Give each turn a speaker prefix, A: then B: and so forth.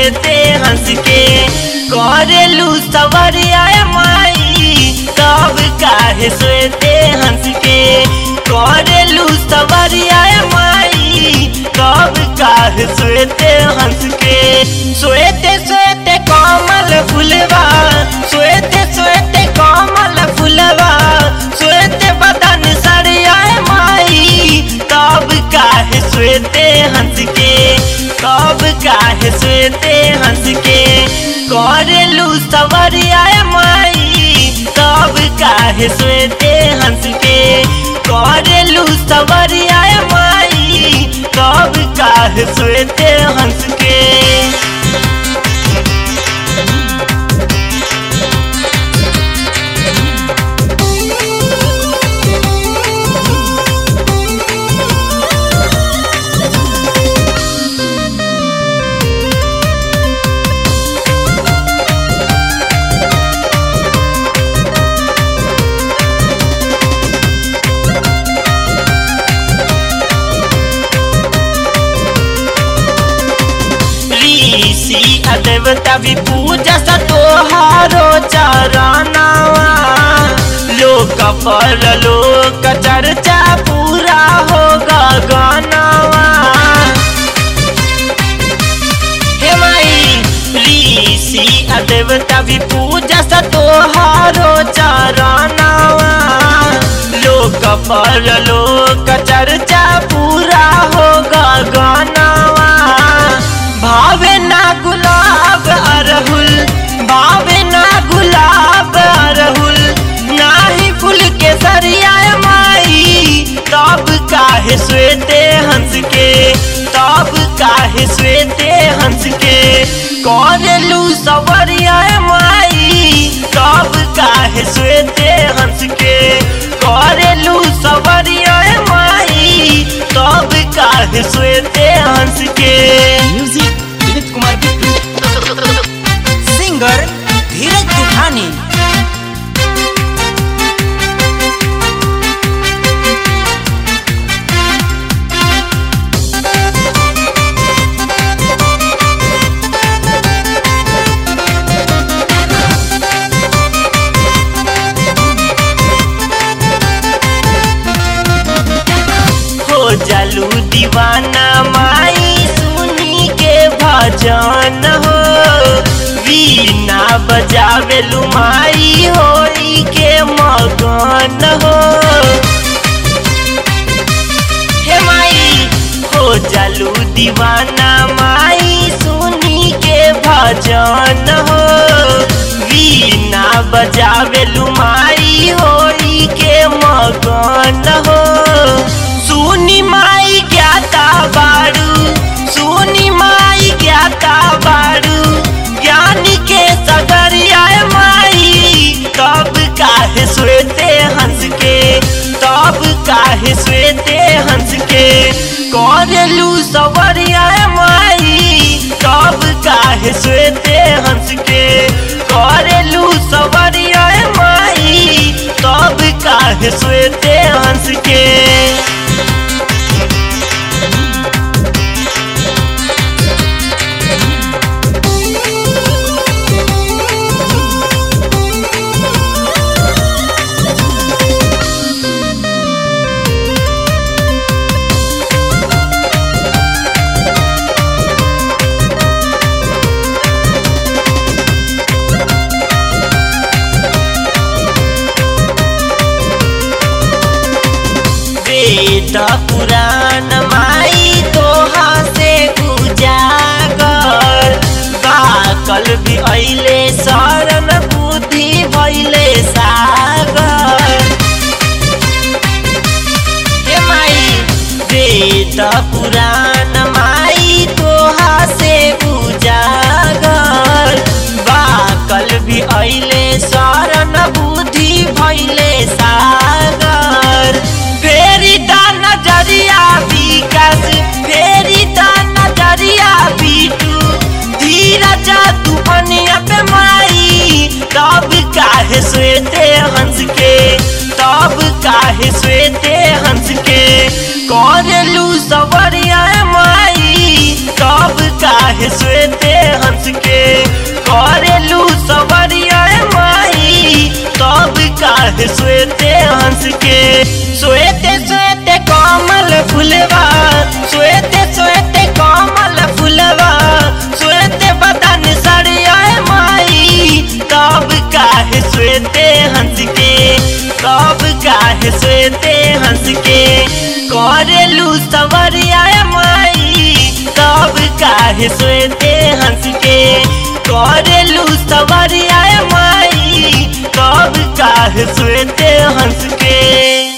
A: श्वेते हंस के करेलू सवरिया माई तब काहे श्वेते हंस के करेलू सवरिया माई तब काहे श्वेते हंस के श्वेते श्वेते कमल फुलवा श्वेते श्वेते कमल फुलवा श्वेते बदन सरिया माई तब काहे श्वेते हंस के तब काहे श्वेते हंस के करेलू सवरिया माई तब काहे श्वेते हंस के करेलू सवरिया माई तब काहे श्वेते हंस के ऋषि आ देवता भी पूजा सा तोहारो चरनावा लोक पर लोक चर्चा पूरा हो गगनवा हे माई ऋषि आ देवता भी पूजा सा तोहारो चरनावा लोक पर लोक चर्चा पूरा हो गगनवा भावे ना गुलाब अरहुल भावे ना गुलाब अरहुल नाही फूल के सरिया माई तब काहे श्वेते हंस के तब काहे श्वेते हंस के करेलू सवरिया माई तब काहे श्वेते हंस के करेलू सवरिया माई तब काहे श्वेते हंस के
B: म्यूजिक विनीत कुमार बिट्टू सिंगर धीरज तूफानी
A: हो जालू दीवाना माई सुनी के भजन हो वीणा बजावेलू माई होई के मगन हो हे माई हो जालू दीवाना माई सुनी के भजन हो वीणा बजावेलू माई होई के मगन हो सुनी माई ज्ञाता बारू सुनी माई ज्ञाता बारू ज्ञान के सगरिया माई तब काहे श्वेते हंस के तब काहे श्वेते हंस के करेलू सवरिया माई तब काहे श्वेते हंस के करेलू सवरिया माई तब काहे श्वेते हंस के वेद पुराण माई तोहा से उजागर बाकल भी ऐले शरण बुद्धि भैले सागर हे माई वेद पुराण माई तोहा से उजागर बाकल भी ऐले शरण बुद्धि भैले सागर फेरी दा नजरिया विकास फेरी दा नजरिया बीटू धीरज तूफनिया पे माई तब काहे श्वेते हंस के तब काहे श्वेते हंस के करेलू सवरिया माई तब काहे काहे स्वेते हंस के करेलू सवरिया माई तब काहे स्वेते हंस के स्वेते स्वेते कमल फुलवा स्वेते स्वेते कमल फुलवा स्वेते बदन सड़िया माई तब काहे स्वेते हंस के तब काहे स्वेते हंस के करेलू सवरिया माई तब काहे स्वेते हंस के करेलू सवरिया माई तब काहे स्वेते हंस के